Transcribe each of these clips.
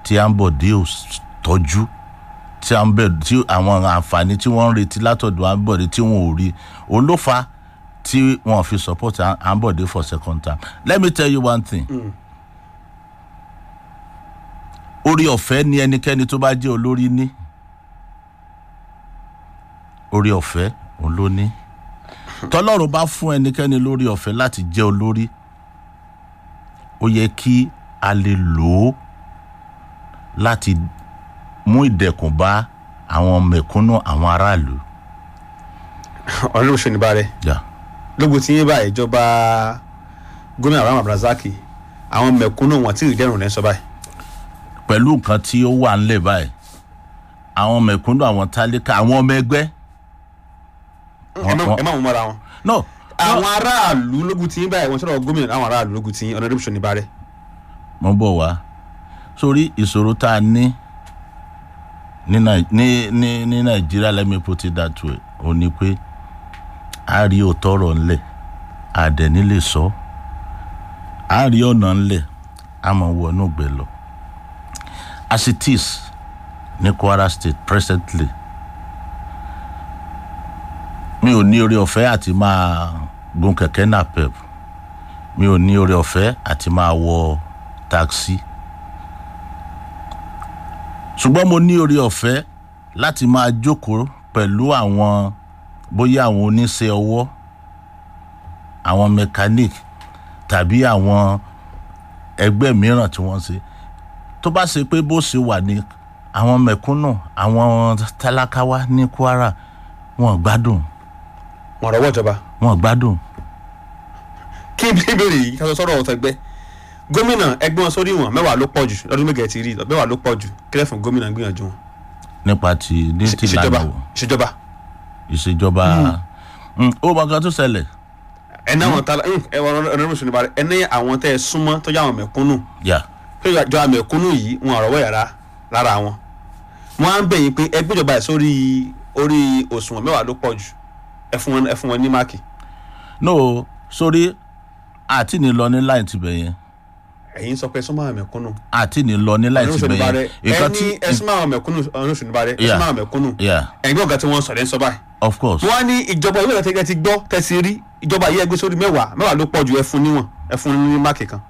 tí Ambode ò s- tọ́jú tí Ambode tí àwọn àǹfààní tí wọ́n ń retí látọ̀dọ̀ Ambode tí wọ́n ò rí òun ló fa tí wọ́n fi support Am- Ambode for second term let me tell you one thing orí ọ̀fẹ́ ni ẹnikẹ́ni tó bá jẹ́ olórí ní orí ọ̀fẹ́ òun ló ní tọ́lọ́run bá fún ẹnikẹ́ni lórí ọ̀fẹ́ láti jẹ́ olórí ó yẹ kí a lè lò ó láti mú ìdẹ̀kùn bá àwọn mẹ̀kúnnù àwọn aráàlú. ọ̀rẹ́ òṣèlú bá rẹ̀ Yeah. lógun tí yín bá ìjọba gómìnà Abraham Abdulrasaq àwọn mẹ̀kúnnù wọn tí ìdẹ́rùn lẹ́ ń sọ báyìí pẹ̀lú nǹkan tí ó wà ńlẹ̀ báyìí àwọn mẹ̀kúnnù àwọn tálíkà àwọn ọmọ ẹgbẹ́. ẹ má- ẹ má mú mọ́ra wọn. no àwọn aráàlú lógun tí yín báyìí wọ́n sọ̀rọ̀ gómìnà àwọn aráàlú lógun tí yín ọ̀rẹ́ òṣèlú bá rẹ̀ mo bọ̀ wá sórí ìṣòro tá a ní ní Nai- ní ní ní nàìjíríà let me put it that way ó ní pé a rí òótọ́ ọ̀rọ̀ ńlẹ̀ a dẹ̀ ní lè sọ a rí ọ̀nà ńlẹ̀ a mọ̀ wọnú gbẹ lọ as it is ní Kwara State presently mi ò ní orí ọ̀fẹ́ àti máa gun kẹ̀kẹ́ napep mi ò ní orí ọ̀fẹ́ àti máa wọ taxi ṣùgbọ́n mo ní orí ọ̀fẹ́ láti máa jókòó pẹ̀lú àwọn bóyá àwọn oníṣẹ́ ọwọ́ àwọn mechanic tàbí àwọn ẹgbẹ́ mìíràn tí wọ́n ṣe tó bá ṣe pé bó ṣe wà ní àwọn mẹ̀kúnnù àwọn tálákáwá ní Kwara wọn ò gbádùn wọn rọwọ́ ìjọba wọn ò gbádùn kí n bí ìbéèrè yìí ká sọ sọ́rọ̀ ọ̀tọ̀ ẹgbẹ́ gómìnà ẹgbẹ́ wọn sórí wọn mẹ́wàá ló pọ̀ jù lọ́dún mẹ́gẹ̀ẹ́ ti rí mẹ́wàá ló pọ̀ jù kílẹ̀ fún gómìnà gbìyànjú wọn nípa ti ní ti ìṣèjọba lànà ìṣèjọba ìṣèjọba Mm, ó mọ nǹkan tó ṣẹlẹ̀ ẹ ní àwọn tala ẹ wọ ọ̀rẹ́ òṣèlú bá rẹ̀ ẹ ní àwọn tẹ́ ẹ súnmọ́ tó jẹ́ àwọn mẹ̀kúnnù yà pé ìjọba mẹ̀kúnnù yìí wọn àrọ̀wọ́ yàrá lára wọn wọn á ń bẹ̀yìn pé ẹgbẹ́ ìjọba ẹ̀ sórí orí òṣùwọ̀n mẹ́wàá ló pọ̀ jù ẹ fún wọn ẹ fún wọn ní máàkì no sórí àti ní lọ ní láì tibẹ̀ yẹn ẹ̀yin sọ pé ẹ súnmọ́ àwọn mẹ̀kúnnù àti ní lọ ní láì ọ̀rẹ́ tibẹ̀ òṣèlú bá yẹn rẹ̀ ẹ nǹkan ní tí ẹ súnmọ́ àwọn mẹ̀kúnnù ọ̀rẹ́ òṣèlú bá rẹ̀ ẹ Yeah. súnmọ́ àwọn mẹ̀kúnnù yeah ẹ̀yin ọ̀gá tí wọ́n sọ̀rọ̀ ẹ̀ ń sọ báyìí of course wọ́n á ní ìjọba ìwé ìrẹsẹ̀ ti gbọ́ tẹ̀sí rí ìjọba yìí ẹgbẹ́ sórí mẹ́wàá mẹ́wàá ló pọ̀ ju ẹ fún níwọ̀n ẹ fún ní máàkì kan.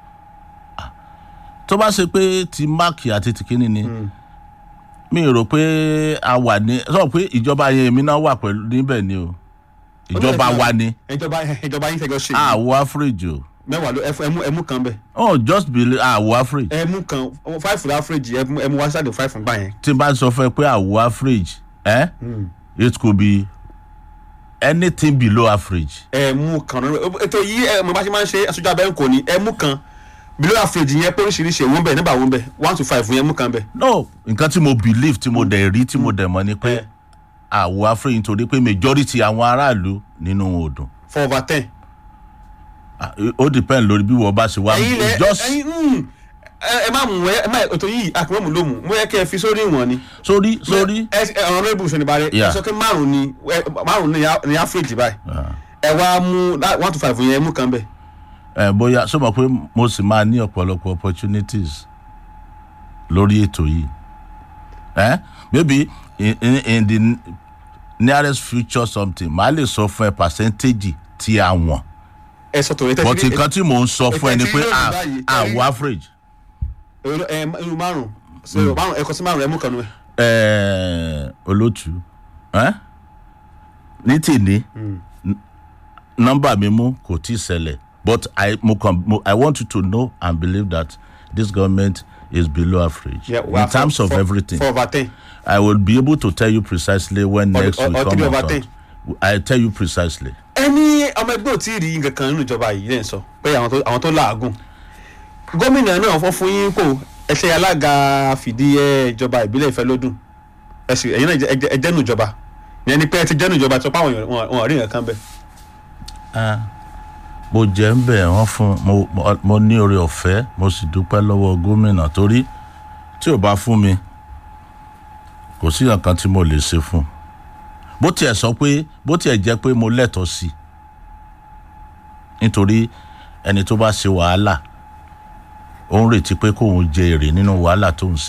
tó bá ṣe pé ti máàkì àti tìkínní ni mi rò pé a wà ní sọ pé ìjọba yẹn èmi náà wà pẹ̀lú níbẹ̀ ni o ìjọba wa ni ìjọba ìjọba yìí tẹ̀gọ́ ṣe àwọ̀ average o mẹ́wàá ló ẹ fún- ẹ mú ẹ mú kan bẹ̀ oh just believe àwọ̀ average ẹ mú kan five for average ẹ mú ẹ mú one side of five fún gbà yẹn. tí n bá sọ fún ẹ pé àwọ̀ average eh? it could be anything below average ẹ mú kan náà ètò yìí ẹ mo bá ṣe máa ń ṣe aṣojú abẹ́ ń kò ní ẹ mú kan below average yẹn pé oríṣiríṣi èwo ń bẹ̀ nígbà wo ń bẹ̀ one to five yẹn mú kan bẹ̀. no nǹkan tí mo believe tí mo dẹ̀ rí tí mo dẹ̀ mọ̀ ni pé Eh. àwọ̀ average nítorí pé majority àwọn aráàlú nínú wọn ò dùn for over ten. Ah, ó depend lórí bí wọ́n bá ṣe wá ẹ̀yin lẹ just ẹ̀yin mm, ẹ ẹ má mú ẹ má ètò yìí àkùnmọ́mù ló mú mo yẹ kẹ́ ẹ fi sórí ìwọ̀n ni. sórí sórí ẹ ẹ ọ̀rọ̀ lórí ibùsùn ìbàdàn ẹ Yeah. sọ pé márùn ni ẹ, márùn ni a- ni average báyìí Ah. ẹ wá mú lá- one to five yẹn mú kan bẹ̀. ẹ bóyá sọ ma pé mo sì máa ní ọ̀pọ̀lọpọ̀ opportunities lórí ètò yìí ẹ maybe in, in, in the nearest future something màá lè sọ fún ẹ percentage tí a wọ̀n ẹ sọ tòun ẹ but tẹ́tí nǹkan tí mò ń sọ fún ẹ ni pé ẹ à- tẹ́tí lónìí báyìí, àwọ̀ average ẹ irú márùn so márùn ẹ kọ sí márùn ẹ mú kan nù ẹ. ẹ olótú ẹ ní tèmi nọ́mbà mi mú kò tí ì ṣẹlẹ̀ but I, mo kàn, mo, I want you to know and believe that this government is below average Yeah, in well, terms for- of for- everything. for over ten. I will be able to tell you precisely when Or- next or- we or come three on over top. ten. I tell you precisely. ẹni ọmọ ẹgbẹ́ ò tí ì rí nǹkan kan nínú ìjọba yìí lẹ́yìn sọ pé àwọn tó àwọn tó làágùn gómìnà náà fọ́ fún yín kò ẹsẹ̀ alága fìdí ẹ ìjọba ìbílẹ̀ ìfẹ́ lódùn ẹsẹ̀ ẹ̀yin náà ẹ jẹ́- ẹ jẹ́nu ìjọba ìyẹn ni pé ẹ ti jẹ́nu ìjọba tó pàwọn èèyàn wọn- wọn ò rí nǹkan kan bẹ́ẹ̀. Ah, mo jẹ́ ń bẹ̀ wọ́n fún mo, mo, mo ní oore ọ̀fẹ́ mo sì dúpẹ́ lọ́wọ́ gómìnà torí tí ò bá fún mi kò sí nǹkan tí mo lè ṣe fún un bó tiẹ̀ sọ pé bó tiẹ̀ jẹ́ pé mo lẹ́tọ̀ọ́ sí i nítorí ẹni tó bá ṣe wàhálà ó ń retí pé kóun jẹ èrè nínú wàhálà tó ń ṣe